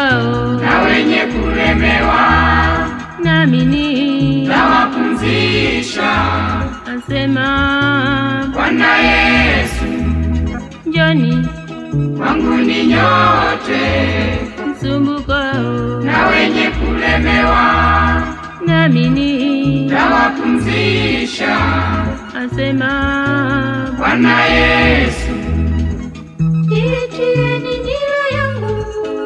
msumbukao na wenye kulemewa namini tawapumzisha. asema Bwana Yesu, njoni kwangu ni nyote msumbukao na wenye kulemewa namini tawapumzisha. asema Bwana Yesu, Jiitieni nira yangu,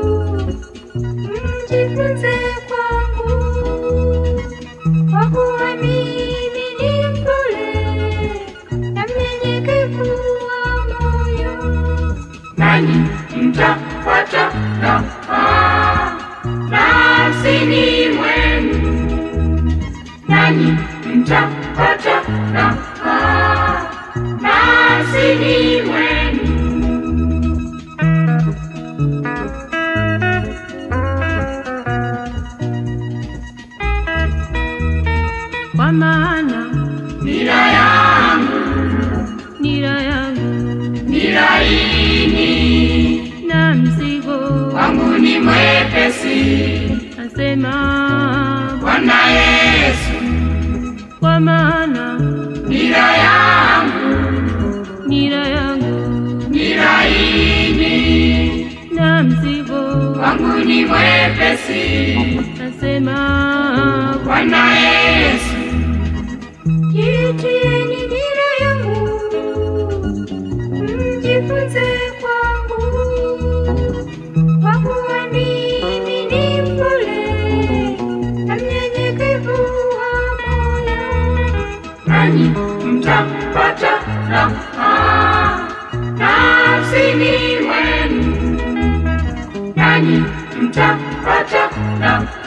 mjifunze kwangu, kwa kuwa mimi ni mpole na mnyenyekevu wa moyo. nanyi mtapata raha nafsini mwenu, nanyi mtapata raha nafsini mwenu. Kwa maana Nira yangu nira yangu ni laini, na mzigo, wangu ni mwepesi. asema Bwana Yesu, kwa maana nira yangu nira yangu ni laini, na mzigo, wangu ni mwepesi. asema Bwana Yesu, Jiitieni nira yangu, mjifunze kwangu, kwa kuwa mimi ni mpole na mnyenyekevu wa moyo. nanyi mtapata raha nafsini mwenu, nanyi mtapata raha